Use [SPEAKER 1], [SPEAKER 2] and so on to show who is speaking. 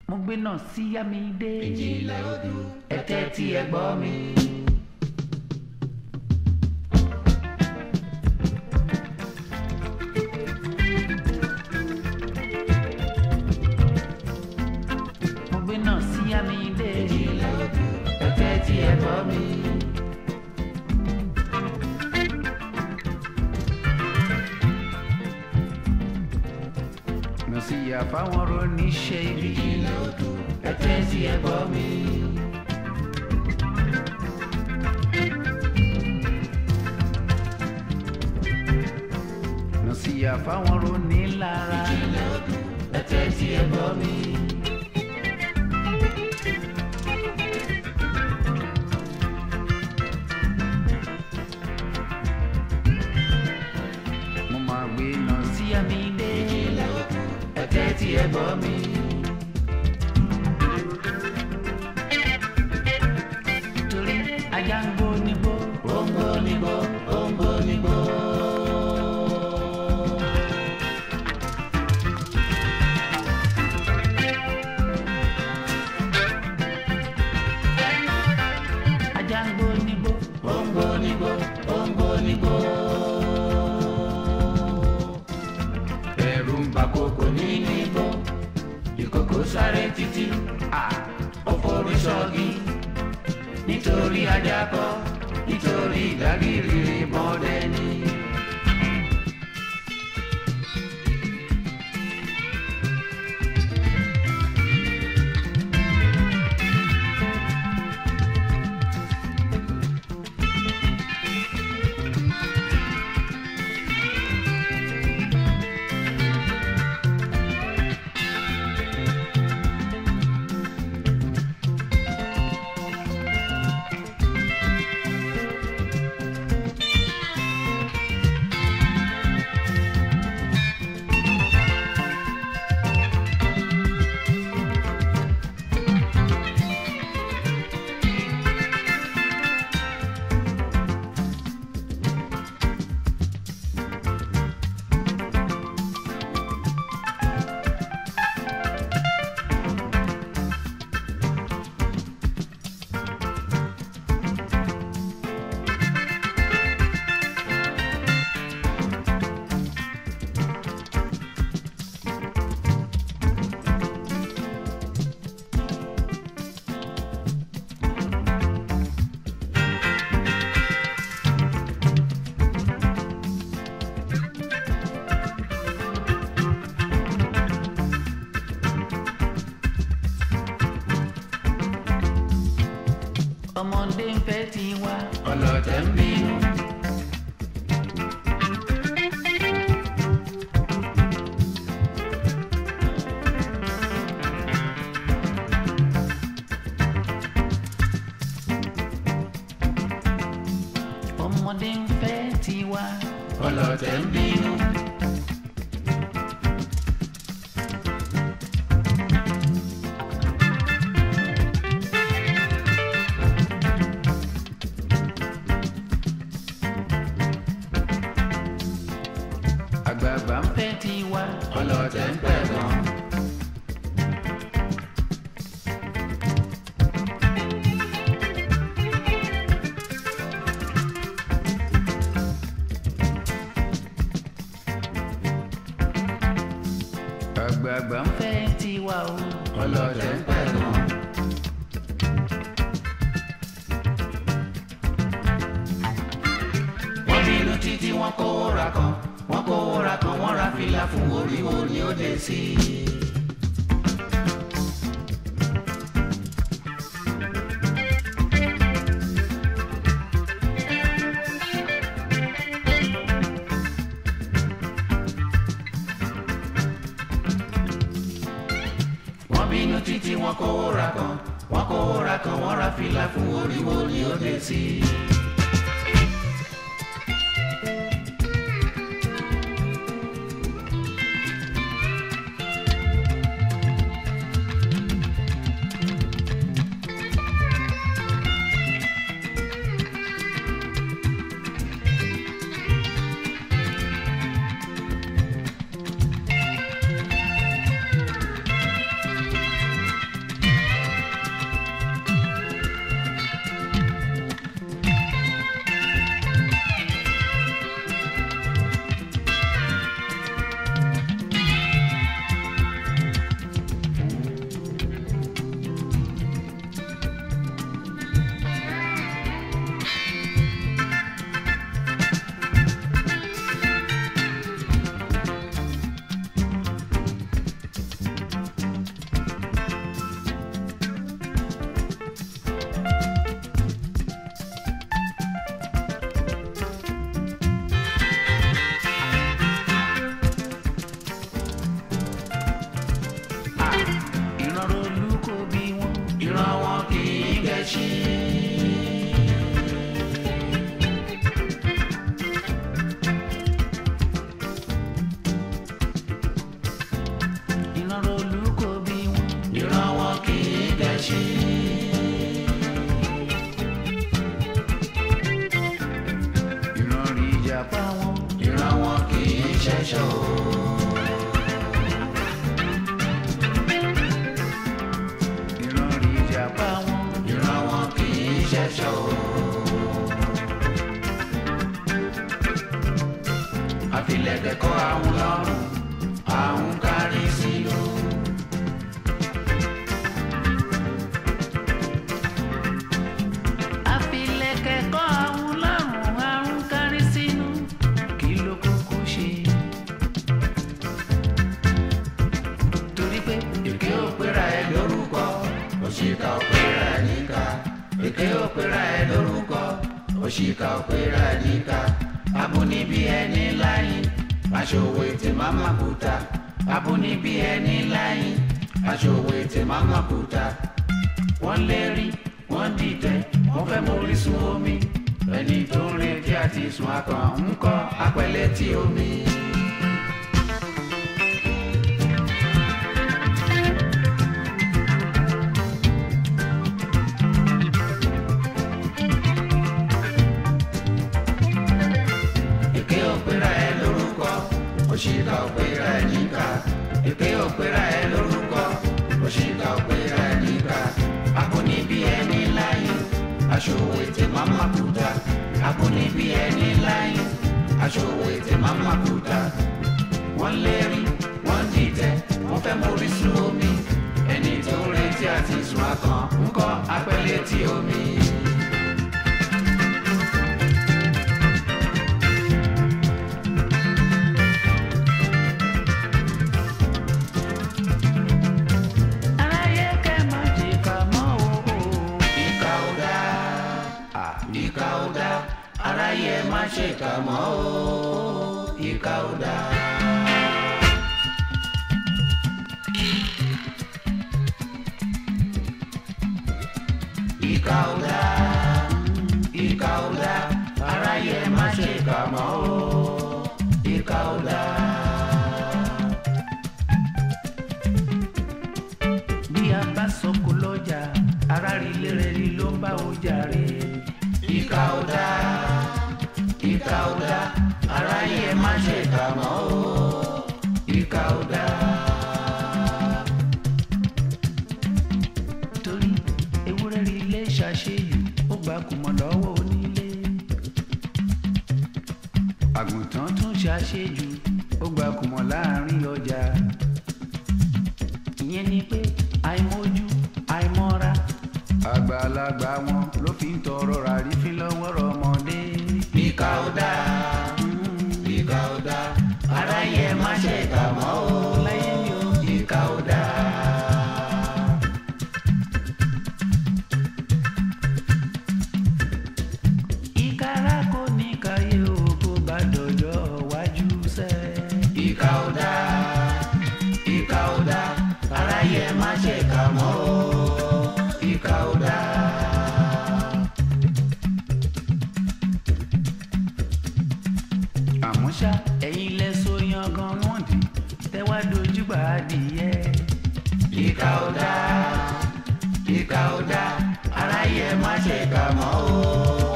[SPEAKER 1] mo gbé náà sí Yámídé
[SPEAKER 2] ìjìnlẹ̀ odù
[SPEAKER 1] ẹ̀tẹ́ tí ẹ gbọ́ mi. mo gbé náà sí Yámídé
[SPEAKER 2] ìjìnlẹ̀ odù
[SPEAKER 1] ẹ̀tẹ́ tí ẹ gbọ́ mi. mo sì yà fáwọn roníṣẹ́ ibi
[SPEAKER 2] ìjìnlẹ̀ odù
[SPEAKER 1] ẹ̀tẹ́ tí ẹ gbọ́ mi. mo sì yà fáwọn ronílára
[SPEAKER 2] ìjìnlẹ̀ odù
[SPEAKER 1] ẹ̀tẹ́ tí ẹ gbọ́ mi. mo máa gbé náà sí Yámídé
[SPEAKER 2] ìjìnlẹ̀ odù
[SPEAKER 1] ẹ̀tẹ́ tí ẹ gbọ́ mi. torí ajá ń gbó nígbó ó ń gbó nígbó ó ń gbó nígbó. ajá ń gbó nígbó ó ń gbó nígbó ó ń gbó nígbó. ẹ̀rù ń bà kókó nínú igbó ìkókó sáré títí à ó forí sọ́gi nítorí ajá kọ́ nítorí ìdágìrì mọ́dẹ ni. ọmọdé ń fẹ́ tiwa ọlọ́tẹ̀ ń bínú. ọmọdé ń fẹ́ tiwa ọlọ́tẹ̀ ń bínú. àgbààgbà ń fẹ́ tiwa ọlọ́tẹ̀ ń pẹ̀ gan. àgbààgbà ń fẹ́ tiwa o ọlọ́tẹ̀ ń pẹ̀ gan. wọ́n bínú títí wọ́n kówó ra kan wọ́n kówó ra kan wọ́n ra fìlà fún oríwo ni ó dé sí i. wọ́n bínú títí wọ́n kówó ra kan wọ́n kówó ra kan wọ́n ra fìlà fún oríwo ni ó dé sí i. olúkọ bí wọn ìran wọn kì í gẹ̀ṣin. ìran olúkọ bí wọn ìran wọn kì í gẹ̀ṣin. ìran rí ìjàpá wọn ìran wọn kì í ṣẹ̀ṣọ́ o. ìran rí ìjàpá wọn ìran wọn kì í ṣẹ̀ṣọ́ o. àfilẹ̀kẹ̀ kọ́ àwọn lọ́rùn àwọn kárí sí o. àfilẹ̀kẹ̀ kọ́ àwọn lọ́rùn àwọn kárí sínú kí ló kúkú ṣe. torí pé èké ò pera ẹ lórúkọ òṣìkà ò pera ẹ níkà èké ò pera ẹ lórúkọ òṣìkà ò pera ẹ níkà abúnibí ẹni láyìn aṣòwò ètè máma kúta abúnibí ẹni láyìn aṣòwò ètè máma kúta wọ́n lérí wọ́n dìtẹ̀ wọ́n fẹ́ mórí sun omi ẹni tó ń retí àti sùn akàn ń kọ́ apẹ̀lẹ̀ tí omi. èké òpèrà ẹ lórúkọ òṣìkà òpèrà ẹ níkà èké òpèrà ẹ lórúkọ òṣìkà òpèrà ẹ níkà akóníbí ẹni láyé aṣòwò ètè máma kúta akóníbí ẹni láyé aṣòwò ètè máma kúta wọ́n lérí wọ́n dìtẹ̀ wọ́n fẹ́ mórí sun omi ẹni tó ń retí àti sùn akàn ń kọ́ apẹ̀lẹ̀ tí omi. aráyé kẹ́ má jìkà mọ́ o. ìkà ò dá ìkà ò dá aráyé má ṣèkà mọ́ o. ìkà ò dá. ìkà ò dá ìkà ò dá aráyé má ṣèkà mọ́ o. ìkà ò dá. bí a bá sọkò lọ́jà ara rí lérè rí ló ń bá ọjà rè. ìkà ò dá ìkà ò dá aráyé ẹ má ṣe kà mọ́ o ìkà ò dá. torí ewúrẹ́ rí ilé ṣàṣeyù ó gba kùmọ̀ lọ́wọ́ onílé. àgùntàn tún ṣàṣejù ó gba kùmọ̀ láàrin ọjà ìyẹn ni pé àìmọ̀jú àìmọ̀ra àgbàlagbà wọn ló fi ń tọrọ ràrífín lọ́wọ́ ọmọdé. ìkà ò dáa ìkà ò dáa aráyé ẹ má ṣe kà mọ́ o láyé mi ò ìkà ò dáa. ìkàrà kò ní káyé o kó bá dọjọ́ wájú sẹ́. ìkà ò dáa ìkà ò dá aráyé ẹ má ṣe kà mọ́ o ìkà ò dá. àmọ́ ṣá ẹ̀yin lẹ so yangan wọ́n dì tẹ́wá dojúgbà adìyẹ. ìkà ò dá ìkà ò dá aráyé ẹ má ṣe kà mọ́ o